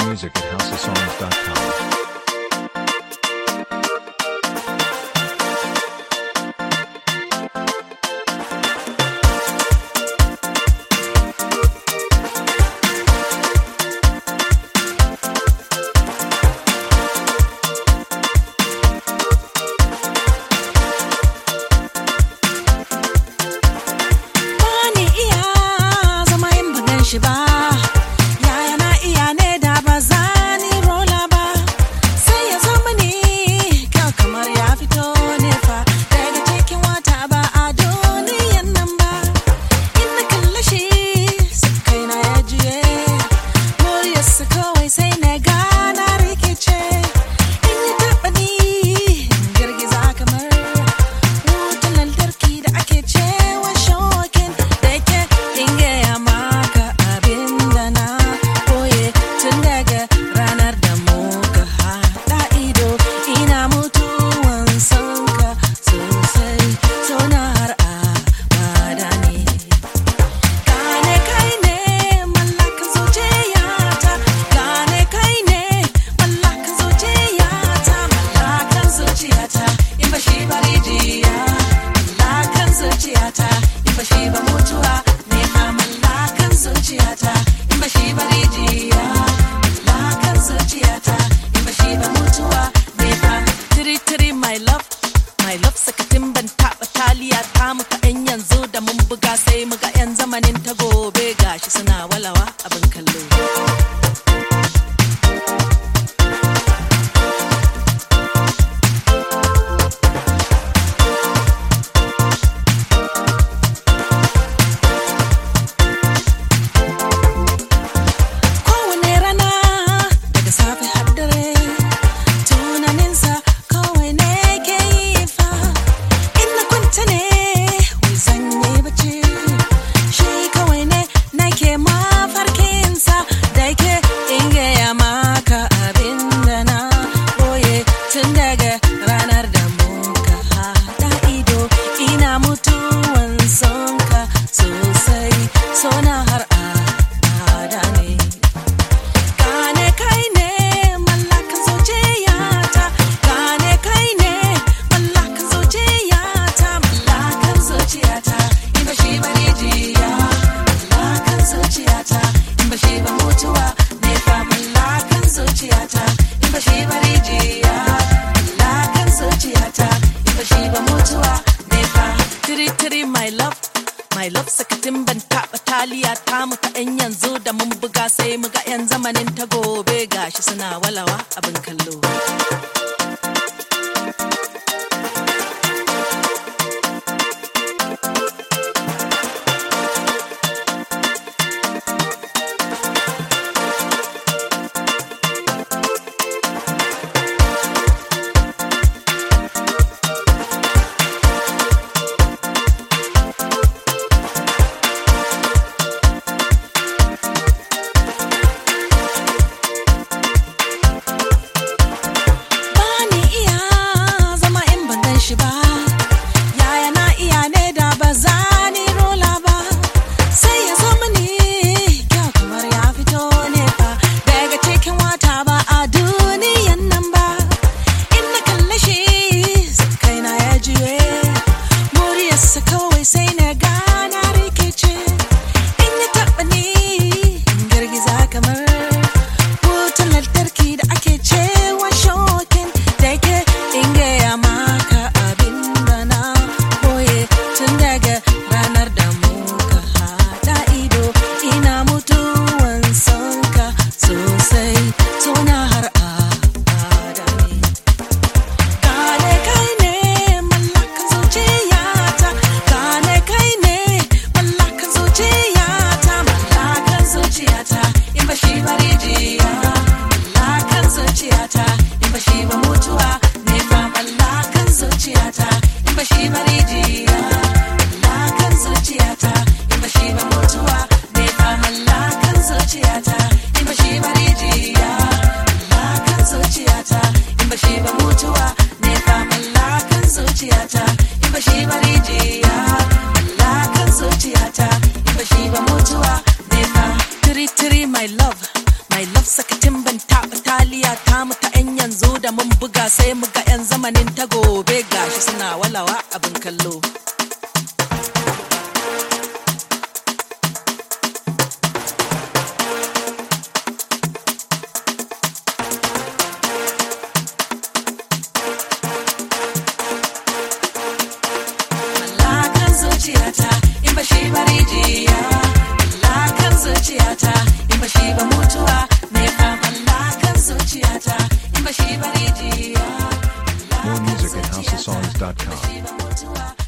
music at houseofsongs.com. Bani iya zama in ban gan shi ba. Yaya na iya ne da ba za ni rola ba. Sai ya zo mini kyau kamar ya fito ne fa. Daga cikin wata ba a duniyan nan ba. In na kalle shi sai kaina ya juye. Muryarsa kawai sai na gana rikice. In ya taɓa ni girgiza kamar wutan lantarki da ake cewa shokin da ke ingaya maka abin da na koye tun daga ranar da muka haɗa ido ina mutuwan sonka sosai sona har abada ne Gane kai ne mallakan zuciyata Gane kai ne mallakan zuciyata Mallakan zuciyata in ba shi ba rijiya Mallakan zuciyata in ba shi ba mutuwa Ne ma mallakan zuciyata in ba shi ba rijiya Mallakan zuciyata in ba shi ba mutuwa Ne ma tiri tiri my love My love sakatin ban taɓa taliya ta muka yan yanzu da mun buga sai muga yan zamanin ta gobe gashi suna walawa abin kallo. Kowane rana daga safe har dare tunaninsa kawai ne ke yi fa in na kwanta ne wai zan yi bacci shi kawai ne nake mafarkinsa da ke in gaya maka abin da na boye tun daga ranar da muka haɗa ido ina mutuwan sonka sosai sona har abada ne Gane kai ne mallakan zuciyata Gane kai ne mallakan zuciyata Mallakan zuciyata in ba shi ba rijiya Mallakan zuciyata in ba shi ba mutuwa ne fa Mallakan zuciyata in ba shi ba rijiya Mallakan zuciyata in ba shi ba mutuwa ne fa Tiri tiri my love My love sakatin ban taɓa taliya ta muka yan yanzu da mun buga sai muga yan zamanin ta gobe gashi suna walawa abin kallo. Bani sai muga 'yan zamanin ta gobe gashi suna walawa abin kallo Mallakan zuciyata in ba shi ba rijiya Mallakan zuciyata in ba shi ba mutuwa ne fa Mallakan zuciyata in ba shi ba rijiya More music at housesongs.com. Shi ba mutuwa